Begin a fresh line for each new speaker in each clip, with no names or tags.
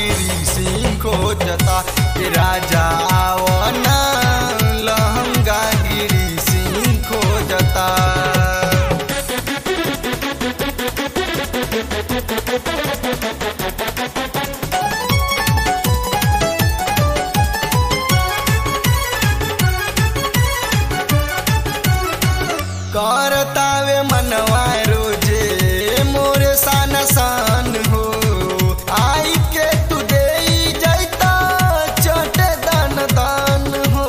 गिरी सिंह खोजता ए राजा आवना लहंगा गिरी सिंह खोजता करतावे मनवा रोजे मोरे सान सान हो आई के तू दे जैता चटे दान दान हो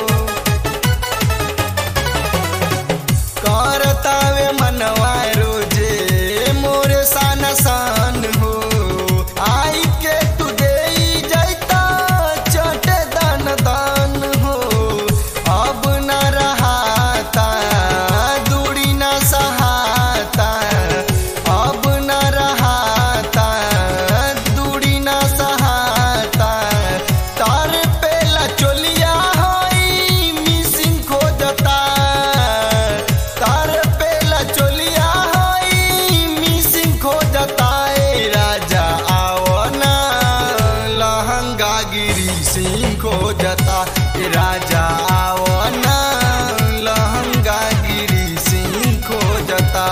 करतावे मनवा रोजे मोरे सान सान हो आई के तू दे जैता चटे दान दान हो अब न रहाता दूरी न सहाता अब न रहाता दूरी न सहाता तार पेला चोलिया होई मिसिंग खोजता तार पेला चोलिया होई मिसिंग खोजता ए राजा आवना लहंगा गिरी सिंह खोजता ए राजा आवना लहंगा गिरी सिंह खोजता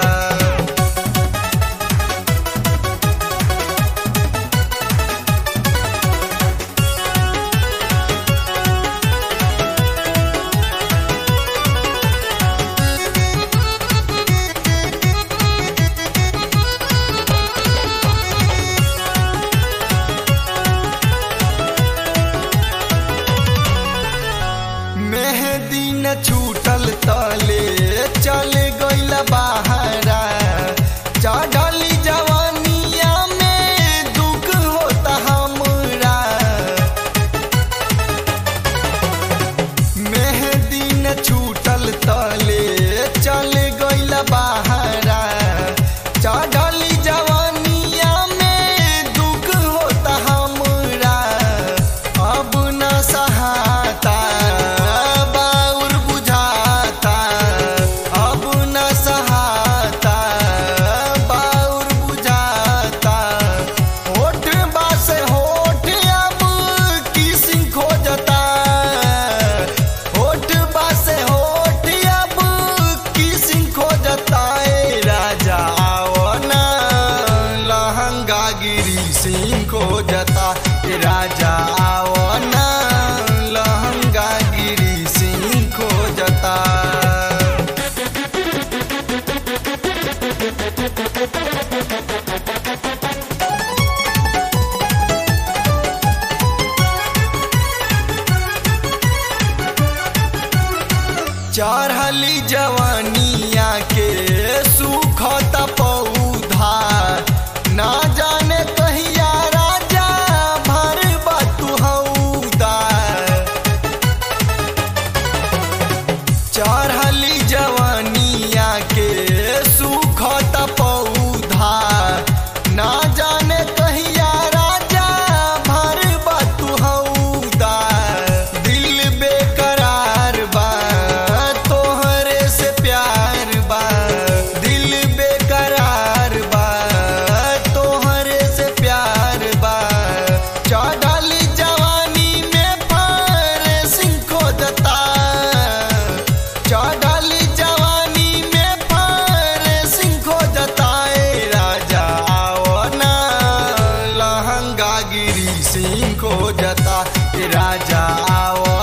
मेहदी न छूटल तले चल गइल बहारा चढ़ली जवानिया में दुख होता हमरा मेहदी न छूटल तले चल गइल बहारा चढ़ली जवानिया में दुख होता हमरा अब न सहाता बाउर बुझाता अब न सहाता बाउर बुझाता होठ बास होठ अब किसिंग खोजता होठ बास होठ अब किसिंग खोजता ए राजा आवना लहंगा गिरी सिंह खोजता ए राजा आवना लहंगा गिरी सिंह खोजता चढ़ली जवानिया के सुखत पौधा ना जाने कहिया राजा भर बतुहौदा चढ़ली जवानिया के सुखत पौधा ना जाने कहिया राजा भर बतुहौदा दिल बेकरार बा तोहरे से प्यार बा दिल बेकरार बा तोहरे से प्यार बा चढ़ली जवानी में फारे सिंह खोजता चढ़ली जवानी में फारे सिंह खोजता ए राजा आवना लहंगा गिरी सिंह खोजता ए राजा आव